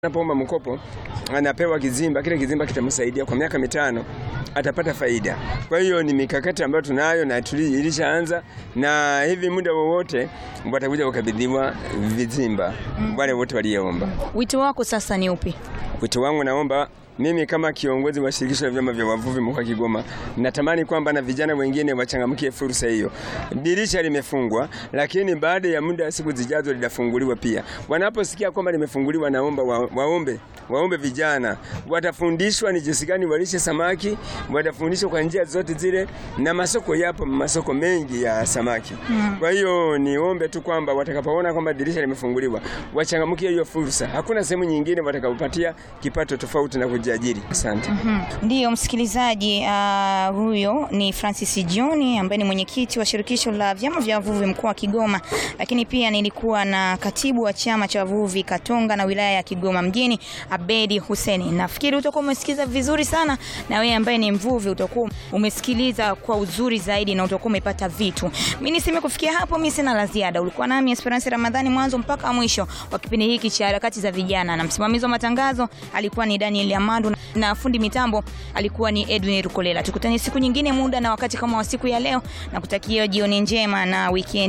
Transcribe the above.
Anapoomba mkopo anapewa kizimba, kile kizimba kitamsaidia kwa miaka mitano, atapata faida. Kwa hiyo ni mikakati ambayo tunayo na tuli- ilishaanza, na hivi muda wowote watakuja kukabidhiwa vizimba wale wote walioomba. Wito wako sasa ni upi? Wito wangu naomba mimi kama kiongozi wa shirikisho la vyama vya wavuvi mkoa wa Kigoma, natamani kwamba na vijana wengine wachangamkie fursa hiyo. Dirisha limefungwa, lakini baada ya muda wa siku zijazo litafunguliwa pia. Wanaposikia kwamba limefunguliwa, naomba wa, waombe waombe vijana, watafundishwa ni jinsi gani walishe samaki, watafundishwa kwa njia zote zile, na masoko yapo, masoko mengi ya samaki. Kwa hiyo niombe tu kwamba watakapoona kwamba dirisha limefunguliwa, wachangamkie hiyo fursa. Hakuna sehemu nyingine watakapopatia kipato tofauti na kujiajiri. Asante. Ndiyo msikilizaji, uh, huyo ni Francis John ambaye ni mwenyekiti wa shirikisho la vyama vya wavuvi mkoa wa Kigoma, lakini pia nilikuwa na katibu wa chama cha wavuvi Katonga na wilaya ya Kigoma mjini Abedi Huseni. Nafikiri utakuwa umesikiza vizuri sana, na wewe ambaye ni mvuvi utakuwa umesikiliza kwa uzuri zaidi na utakuwa umepata vitu. Mimi niseme kufikia hapo, mimi sina la ziada. Ulikuwa nami Esperance Ramadhani mwanzo mpaka mwisho wa kipindi hiki cha harakati za vijana, na msimamizi wa matangazo alikuwa ni Daniel Amandu na fundi mitambo alikuwa ni Edwin Rukolela. Tukutane siku nyingine, muda na wakati kama wa siku ya leo, na kutakia jioni njema na weekend